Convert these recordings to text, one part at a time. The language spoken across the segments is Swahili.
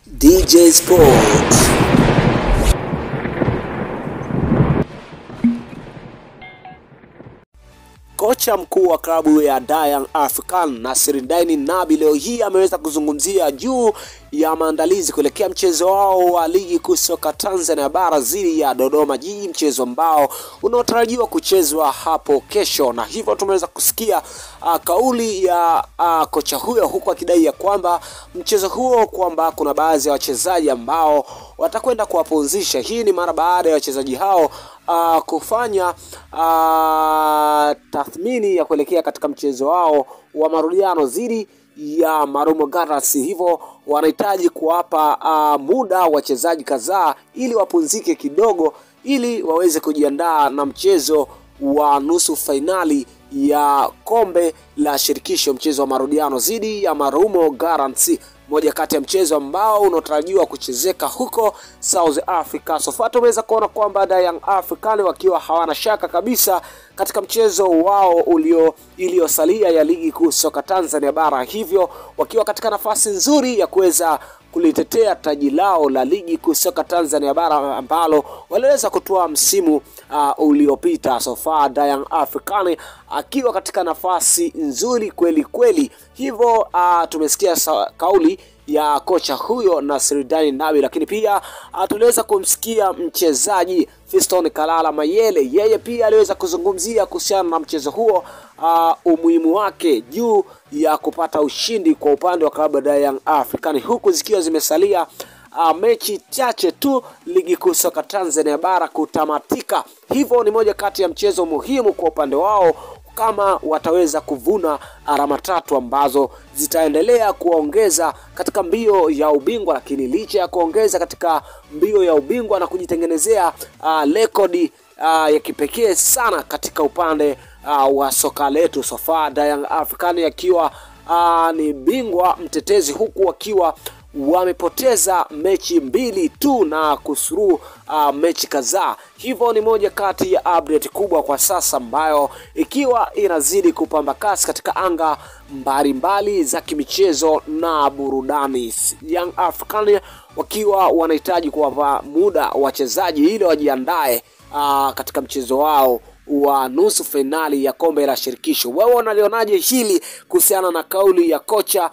DJ Sports. Kocha mkuu wa klabu ya Young African Nasiruddin Nabi leo hii ameweza kuzungumzia juu ya maandalizi kuelekea mchezo wao wa ligi kuu soka Tanzania bara dhidi ya Dodoma Jiji, mchezo ambao unaotarajiwa kuchezwa hapo kesho, na hivyo tumeweza kusikia uh, kauli ya uh, kocha huyo huku akidai ya kwamba mchezo huo kwamba kuna baadhi ya wachezaji ambao watakwenda kuwapumzisha. Hii ni mara baada ya wachezaji hao uh, kufanya uh, tathmini ya kuelekea katika mchezo wao wa marudiano dhidi ya Marumo Gallants, hivyo wanahitaji kuwapa uh, muda wachezaji kadhaa ili wapumzike kidogo, ili waweze kujiandaa na mchezo wa nusu fainali ya kombe la shirikisho, mchezo wa marudiano dhidi ya Marumo Gallants, moja kati ya mchezo ambao unaotarajiwa kuchezeka huko South Africa. So far tumeweza kuona kwamba Young African wakiwa hawana shaka kabisa katika mchezo wao ulio iliyosalia ya ligi kuu soka Tanzania bara, hivyo wakiwa katika nafasi nzuri ya kuweza kulitetea taji lao la ligi kuu soka Tanzania bara ambalo waliweza kutoa msimu uh, uliopita. So far Young African akiwa katika nafasi nzuri kweli kweli, hivyo uh, tumesikia kauli ya kocha huyo Nasiruddin Nabi, lakini pia tuliweza kumsikia mchezaji Fiston Kalala Mayele, yeye pia aliweza kuzungumzia kuhusiana na mchezo huo uh, umuhimu wake juu ya kupata ushindi kwa upande wa klabu ya Young African, huku zikiwa zimesalia uh, mechi chache tu ligi kuu soka Tanzania bara kutamatika. Hivyo ni moja kati ya mchezo muhimu kwa upande wao kama wataweza kuvuna alama tatu ambazo zitaendelea kuongeza katika mbio ya ubingwa, lakini licha ya kuongeza katika mbio ya ubingwa na kujitengenezea rekodi uh, uh, ya kipekee sana katika upande uh, wa soka letu sofa Young African akiwa uh, ni bingwa mtetezi huku wakiwa wamepoteza mechi mbili tu na kusuru uh, mechi kadhaa. Hivyo ni moja kati ya update kubwa kwa sasa ambayo ikiwa inazidi kupamba kasi katika anga mbalimbali za kimichezo na burudani. Young African wakiwa wanahitaji kuwapa muda wachezaji ili wajiandae uh, katika mchezo wao wa nusu fainali ya kombe la shirikisho. Wewe unalionaje hili kuhusiana na kauli ya kocha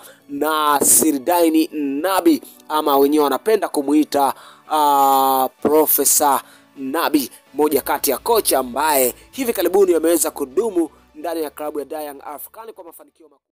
Nasiruddin Nabi ama wenyewe wanapenda kumuita uh, Profesa Nabi, moja kati ya kocha ambaye hivi karibuni ameweza kudumu ndani ya klabu ya Young African kwa mafanikio makubwa.